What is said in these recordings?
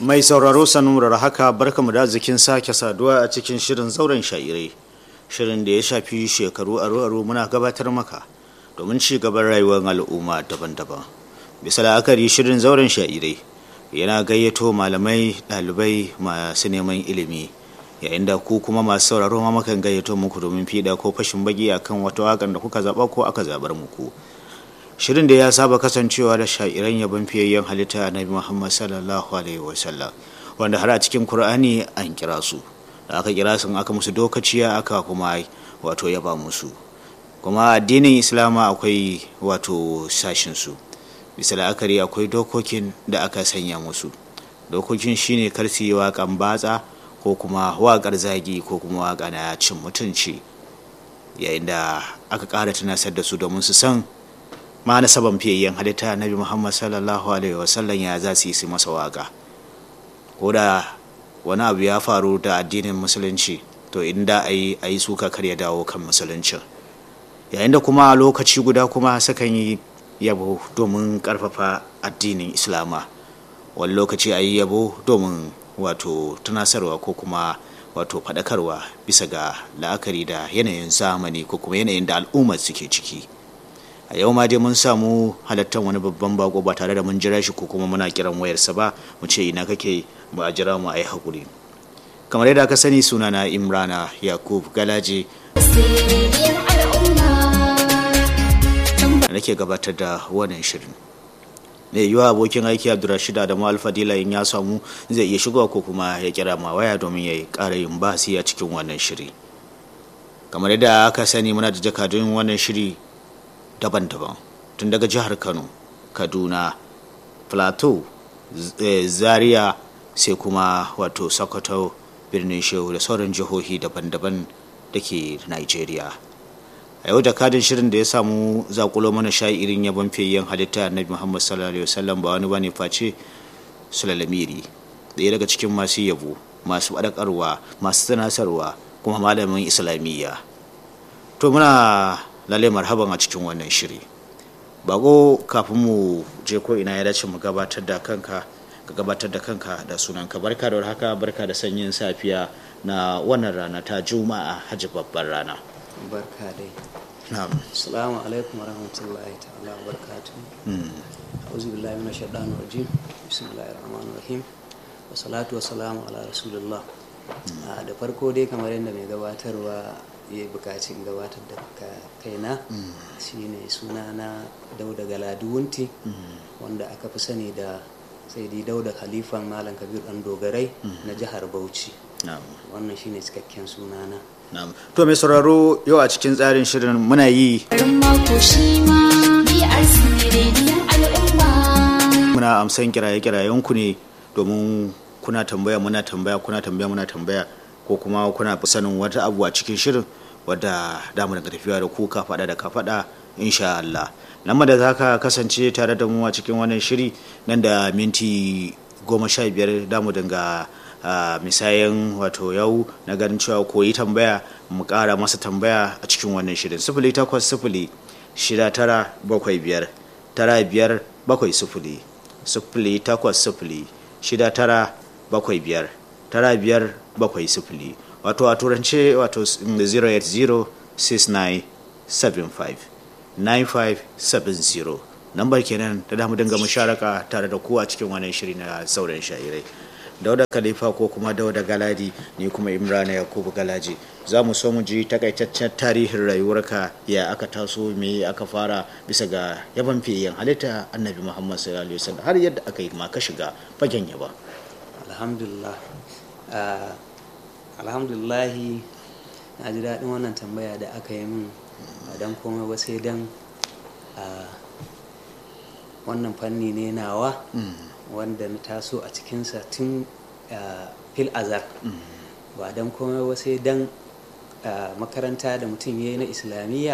Mai sauraro sanurar haka barkamu da zikin sake saduwa a cikin shirin zauren sha'irai. Shirin da ya shafi shekaru aro-aro muna gabatar maka domin ci gaban rayuwar al'umma daban-daban. Bisa la'akari shirin zauren sha'irai yana gayyato malamai ɗalibai masu neman ilimi yayin da ku kuma masu sauraro ma makan gayyato muku domin fiɗa ko fashin bagi akan wata waƙar da kuka zaɓa ko aka zaɓar muku. shirin da ya saba kasancewa da sha'iran yabon fiyayyen halitta na muhammad sallallahu alaihi wasallam wanda har a cikin kur'ani an kira su da aka kira sun aka musu dokaciya aka kuma wato yaba musu kuma addinin islama akwai wato sashin su bisa la'akari akwai dokokin da aka sanya musu dokokin shine kar su yi waƙan batsa ko kuma waƙar zagi ko kuma waƙa na cin mutunci yayin da aka ƙara tunasar da su domin su san ma na saban fiyayyen halitta nabi muhammad sallallahu alaihi wasallam ya za su yi su masa waka ko da wani abu ya faru da addinin musulunci to inda a yi a yi suka kar ya dawo kan musuluncin yayin da kuma a lokaci guda kuma sukan yi yabo domin karfafa addinin islama wani lokaci a yi yabo domin wato tunasarwa ko kuma wato faɗakarwa bisa ga la'akari da yanayin zamani ko kuma yanayin da al'ummar suke ciki a yau ma dai mun samu halattar wani babban bako ba tare da mun jira shi ko kuma muna kiran wayarsa ba mu ce ina kake ba a jira mu a yi haƙuri kamar yadda aka sani suna na imrana yakub galaje da nake gabatar da wannan shirin mai yiwuwa abokin aiki abdurrashid adamu alfadila in ya samu zai iya shigowa ko kuma ya kira ma waya domin ya ƙara yin basi a cikin wannan shiri kamar yadda aka sani muna da jakadun wannan shiri daban-daban tun daga jihar kano kaduna plateau zaria sai kuma wato sokoto birnin shehu da sauran jihohi daban-daban da ke nigeria a yau da kadin shirin da ya samu zakulo mana irin yabon fiyayyen halitta na muhammad sallallahu alaihi wasallam ba wani bane face sulalamiri ɗaya daga cikin masu yabo masu faɗakarwa masu tunasarwa kuma malamin islamiyya to muna lalle marhaban a cikin wannan shiri bako kafin mu je ko ina ya dace mu gabatar da kanka ka gabatar da kanka da sunanka barka da haka barka da sanyin safiya na wannan rana ta juma'a hajji babbar rana barka dai na'am assalamu alaikum warahmatullahi ta'ala wa barakatuh auzu billahi minash shaitanir rajim bismillahir rahmanir rahim wa salatu wa salamu ala rasulillah da farko dai kamar yadda mai gabatarwa ya bukaci in gabatar da kaina shine suna na dauda galadiwunti wanda aka fi sani da sai dai dauda khalifan malam kabir dan dogarai na jihar bauchi wannan shine cikakken sunana to mai sauraro yau a cikin tsarin shirin muna yi muna amsan kiraye-kirayen ku ne domin kuna tambaya muna tambaya kuna tambaya muna tambaya ko kuma kuna sanin wata abu a cikin shirin wadda damu daga tafiya da ku ka faɗa da ka faɗa insha Allah lamar da za ka kasance tare da mu a cikin wannan shiri nan da minti goma sha biyar damu dinga misayen wato yau na ganin cewa koyi tambaya mu ƙara masa tambaya a cikin wannan shirin sifili takwas sifili shida tara bakwai biyar tara biyar bakwai sifili sifili takwas sifili shida tara bakwai biyar tara biyar bakwai sifili wato a turance wato 08069759570 lambar kenan da damu dinga musharaka tare da ku a cikin wannan shiri na sauran shairai dauda khalifa ko kuma dauda galadi ni kuma imrana yakubu galaji za mu so mu ji takaitaccen tarihin rayuwarka ya aka taso me aka fara bisa ga yaban fiyen halitta annabi muhammad sallallahu alaihi wasallam har yadda aka yi ma ka shiga fagen yaba alhamdulillah alhamdulillahi na ji daɗin wannan tambaya da aka yi min ba don komai ba sai don wannan fanni ne nawa wanda na taso a cikinsa tun fil azar ba don komai ba sai don makaranta da mutum ya yi na islamiyya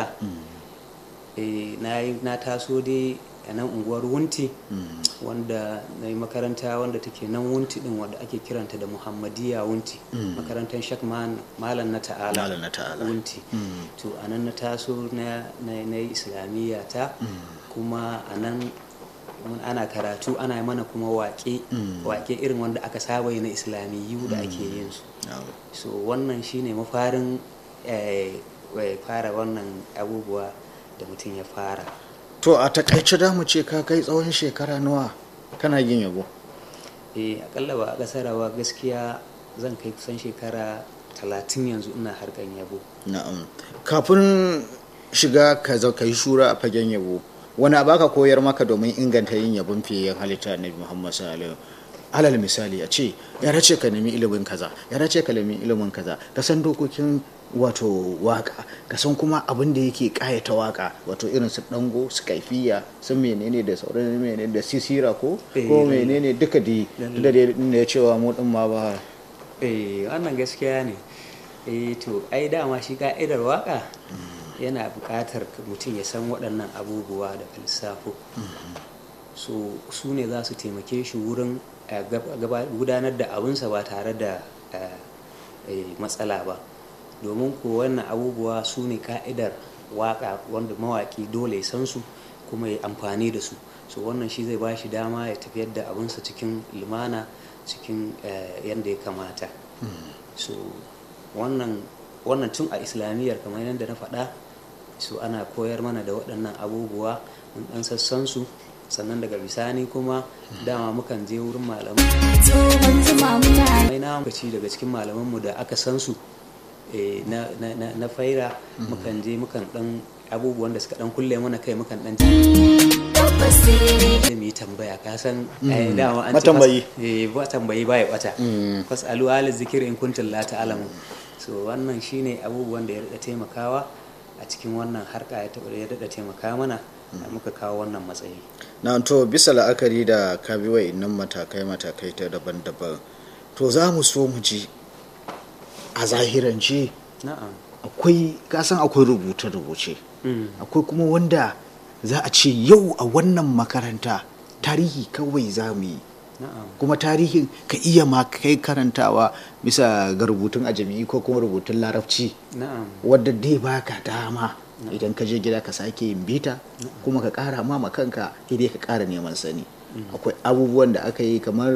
na taso dai a nan unguwar wunti wanda na yi makaranta wanda take nan wunti din wanda ake kiranta da muhammadiya wunti makarantar shak malam na ta'ala wunti to a nan na taso na yi islamiyya ta kuma a nan mun ana karatu ana mana kuma waƙe waƙe irin wanda aka saba yi na islamiyyu da ake yin su so wannan shine mafarin eh, eh, fara wannan abubuwa da mutum ya fara to a takaice da mu ce ka kai tsawon shekara nawa kana yin yabo eh akalla ba a kasarawa gaskiya zan kai kusan shekara talatin yanzu ina harkan yabo na'am kafin shiga ka zo ka yi shura a fagen yabo wani abu aka koyar maka domin inganta yin yabon fiye halitta na muhammad sallallahu alal misali a ce ya race ka nemi ilimin kaza ya race ka nemi ilimin kaza ka san dokokin wato waka ka san kuma abin da yake kayata waka wato irin su dango su kaifiya su menene da sauran menene da sisira ko Eh, ko lalle. menene duka da Lalle. da dai ne cewa mu din ma ba eh wannan gaskiya ne eh to ai dama shi ka'idar waka yana buƙatar mutum ya san waɗannan abubuwa da lissafo so su ne za su taimake shi wurin eh, gab- gaba- gudanar da abinsa ba tare da eh, eh, matsala ba domin ko wannan abubuwa su ne ka'idar waka wanda mawaki dole ya san su kuma ya amfani da su so wannan shi zai ba shi dama ya tafiyar da abinsa cikin lumana cikin eh, yadda ya kamata so wannan wannan tun a islamiyyar kamar yadda na faɗa so ana koyar mana da waɗannan abubuwa mun ɗan sassan su sannan daga bisani kuma dama mukan je wurin malamai tsohon zuma muna mai na lokaci daga cikin malamanmu da aka san su eh, na, na, na, na faira mukan je mukan ɗan abubuwan da suka ɗan kulle mana kai mukan ɗan tabbas sai sai mu yi tambaya ka san eh, dama an ce Matambayi. fas- eh, ba tambayi ba ya bata fasalu ala zikir in kuntum la ta'lamu so wannan shine abubuwan da ya rada taimakawa a cikin wannan harka ya taɓa ya rada taimaka mana da muka kawo wannan matsayi na to bisa la'akari da ka bi wa'innan matakai matakai ta daban-daban to za mu so mu ji a zahirance na'am akwai kasan akwai rubuce-rubuce Mm. akwai kuma wanda za a ce yau a wannan makaranta tarihi kawai za mu yi na'am kuma tarihin ka iya ma kai karantawa bisa ga rubutun ajami ko kuma rubutun larabci na'am wadda dai baka dama idan ka je gida ka sake yin bita kuma ka kara ma ma kanka sai dai ka kara neman sani akwai abubuwan da aka yi kamar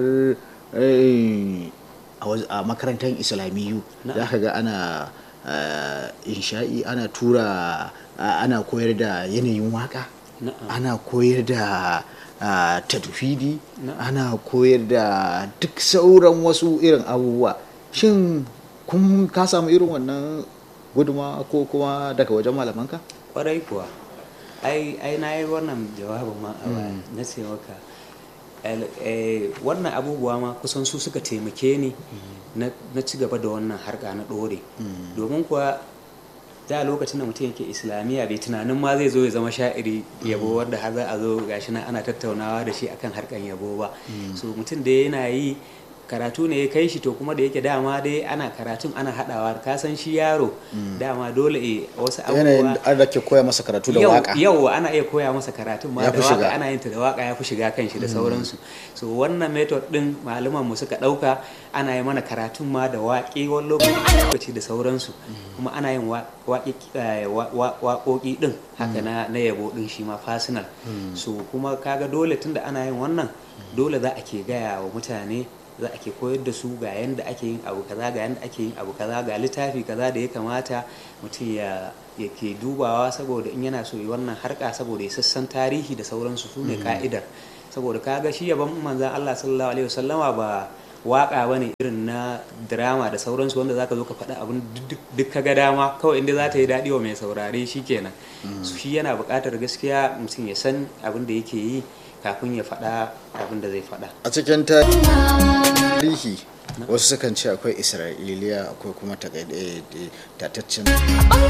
eh, a waz- a makarantar islamiyu Na'am. za ka ga ana eh, insha'i ana tura a- ana koyar da yanayin waka Na'am. ana koyar da ah, tadfidi Na'am. ana koyar da duk sauran wasu irin abubuwa shin kun ka samu irin wannan guduma ko kuma daga wajen malamanka kwarai kuwa ai ai na yi wannan jawabin ma a baya na ce maka el- eh, wannan abubuwa ma kusan su suka taimake ni na na ci gaba da wannan harka na ɗore domin kuwa da lokacin da mutum yake islamiyya bai tunanin ma zai zo ya zama sha'iri yabo wanda har za a zo gashi nan ana tattaunawa da shi akan harkan yabo ba so mutum da yana yi karatu ne ya kai shi to kuma da yake dama dai ana karatun ana haɗawa ka san shi yaro dama dole eh, wasu yanayin abubuwa an da ke koya masa karatu da yau waka yau ana iya koya masa karatun ma Ya da fi shiga. waka ana yin ta da waka ya fi shiga kan shi da sauransu so wannan method din malaman mu suka dauka ana yi mana karatun ma da waƙe wani lokaci da sauransu kuma ana yin wa- waƙe eh, wa- wa- waƙoƙi din haka na na yabo din shi ma personal so kuma kaga dole tunda ana yin wannan dole za a ke gaya wa mutane za a ke koyar da su ga yanda ake yin abu kaza ga yanda ake yin abu kaza ga littafi kaza da ya kamata mutum ya ya ke dubawa saboda in yana so yi wannan harka saboda ya sassan tarihi da sauransu su ne ka'idar saboda kaga shi yaban manzan Allah sallallahu alaihi wasallama ba waka bane irin na drama da sauransu wanda zaka zo ka faɗa abin duk- duk ka ga dama kawai inda za ta yi daɗi wa mai saurare shi kenan su shi yana buƙatar gaskiya mutum ya san abin da yake yi kafin ya faɗa abin da zai faɗa a cikin tarihi wasu sukan ce akwai isra'iliya akwai kuma tataccen